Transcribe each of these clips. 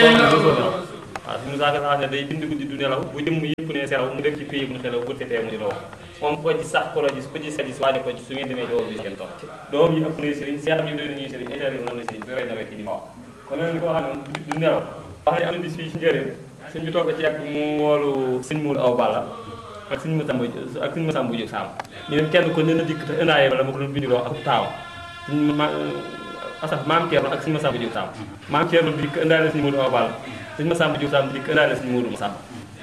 waaw suñu saaka sax ne day bind guddi du nelaw bu jëmm yëpp ne selaw mu def ci pays bu xelaw bu tetee mu di law moom ko ci sax ko la gis ko ci sadis waane ko ci su ngeen demee doo bi ngeen topp doom yi ëpp na sëriñ seex ñu doon ñuy sëriñ état yi na sëriñ bi rey nawet ci di wax kon nag koo xam ne du nelaw wax ne am na bis fii ci njëriñ suñ bi toog ci yàgg mu woolu sëñ muul aw balla ak suñu masamba ak suñu masamba jóg saam ñu dem kenn ko ne na dikk te ëndaaye bala ma ko doon bindiloo ak taaw suñu ma asaf maam Thierno ak suñu masamba jóg saam maam Thierno dikk ëndaale suñu muul aw balla suñu masamba jóg saam dikk ëndaale suñu muul masamba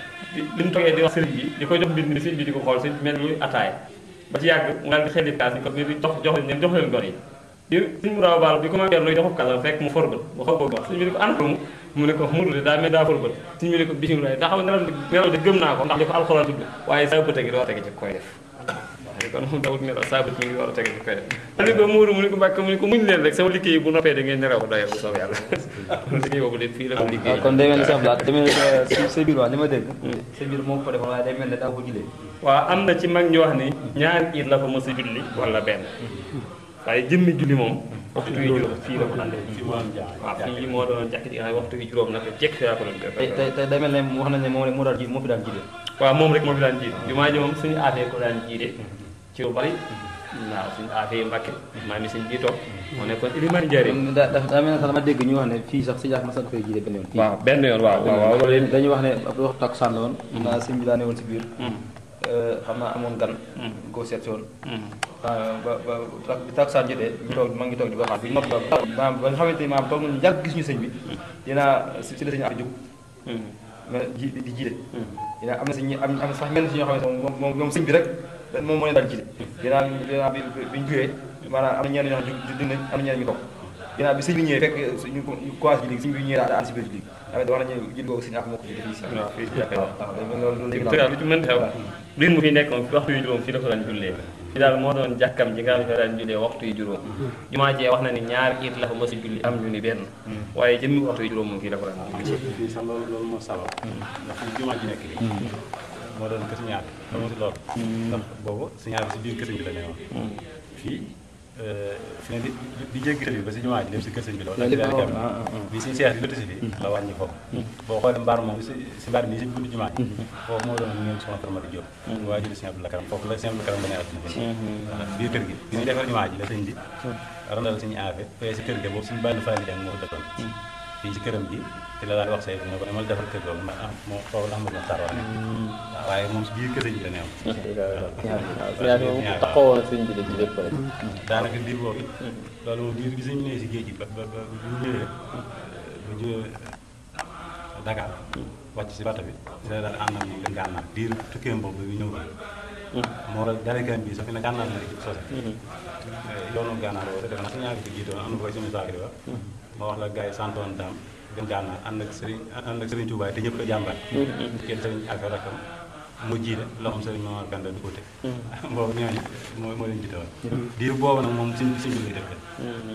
li mu toogee di wax sëriñ bi di ko jox mbind mi sëriñ bi di ko xool sëriñ bi mel luy ataay ba ci yàgg mu daal di xelli kaas ni ko bi jox jox leen jox leen gor yi di suñu mu raaw baal bi ko maam Thierno joxub kala fekk mu forbal mu xaw ko wax suñu bi ni ko ana mu mu ne ko mudu de daa mel daa forbal suñu bi ne ko bisimilah daa xam nelaw nelaw de gëm naa ko ndax li ko alxuraan tudd waaye saa bëte gi doo tege ci koy def kon moom dawut nelaw saa bët mi ngi war a tege ci koy def mu ne ko muuru mu ne ko mbàkk mu ne ko muñ leen rek sama liggéey bu noppee da ngeen nelaw doyal bu soob yàlla liggéey boobu de fii la ko liggéey kon day mel ni sax laat demee sa sa biir wax li ma dégg sa biir moo ko defoon waaye day mel ne daa ko julee waaw am na ci mag ñu wax ni ñaari iit la fa mos a julli wala benn waaye jëmmi julli moom waxtu yu juróom fii la ko daan def waaw fii moo doon jàkk ji nga xam ne waxtu yu juróom nag jekk fi laa ko doon def tey tey tey day mel ne wax nañ ne moom moo daan ji moo fi daan jiite waaw moom rek moo fi daan jiite jumaa ji moom suñu aatee ko daan jiite ci lu bari waaw suñu aatee Mbàkke maa mi suñ bii toog moo nekkoon ilimaan njëriñ da da daa mel ne sax dama dégg ñu wax ne fii sax si jaax ma sax koy jiite benn yoon fii waaw benn yoon waaw waaw waaw loolu dañuy wax ne ab waxtu takkusaan la woon naa sëñ bi daa ne woon si biir xam naa amoon gan koo seet si woon ba ba ba bi takkusaan jotee ñu toog ma ngi toog di ko xaar bi nopp ba maanaam ba nga xamante ni maanaam toog nañu yàgg gis ñu sëñ bi dinaa si si la sëñ affaire jóg mais ji di jiite dinaa am na si ñi am am sax ñenn si ñoo xam ne moom moom moom sëñ bi rek moom moo leen daan jiite dinaa dinaa bi bi ñu jógee maanaam am na ñenn ñoo xam ne dinañ am na ñenn ñu toog ginnaaw bi sëñ bi ñëwee fekk ñu commencé ji léegi sëñ bi ñëwee daa si biir léegi tamit wax nañu jël googu sëñ ak moo ko jiite fii si waaw fii ci jàkka waaw loolu loolu dëgg lu ci mën xew biir mu fi nekk moom waxtu yu juróom fii la ko daan jullee fi daal moo doon jàkkam ji nga xam ne daan jullee waxtu yu juróom jumaa jee wax na ni ñaar it la fa mos a julli am ñu ni benn waaye jëmmi waxtu yu juróom moom fii la ko daan julli fii sax loolu loolu moo sabab ndax fi jumaa ji nekk nii moo doon kër ñaar dama si loolu ndax boobu si ñaar bi si biir kër bi la ne woon fii fi ne di di jéggi kër bi ba si jumaa ji lépp si kër sëñ bi la woon bi suñu seex di lëtt si fii la wàññi foofu boo xoolee mbaar moom si si mbaar nii si buntu jumaa ji foofu moo doon ngeen soxna Kër Madi Diop waa jëli sëñ Abdou Lakaram foofu la sëñ Abdou Lakaram la ne àdduna bi biir kër gi bi ñu defar jumaa ji la sëñ bi randal suñu aafe fee si kër gi boobu suñu bànn faali jàng moo ko dëkkoon fii si këram gi te la daal di wax say ne ko demal defar kër googu ndax ah moo foofu la xamul Maxtaar wax ne waaw waaye moom si biir kër sëñ bi la neew taxawoon na sëñ bi de ci lépp rek daanaka diir boobu loolu moom diir bi sëñ bi nee si géej gi ba ba ba bu ñu ñëwee bu ñëwee Dakar wàcc si bato bi si la daal ànd ak moom dem gànnaar diir tukkeem boobu bi ñëw moo waral darekan bi sax fi ne gànnaar la ci sose yoonu gànnaar boobu defe naa su ñaari ko jiitoon am na ko koy suñu saakri wax moo wax la gars yi santoon daam dem gànnaar ànd ak sëriñ ànd ak sëriñ Touba te ñëpp ko jàmbat kenn sëriñ affaire rakam mu jiite loxoom sëriñ Mamar Kanda du ko te boobu ñooñu moo moo leen jiite woon diir boobu nag moom siñ siñ bi lay def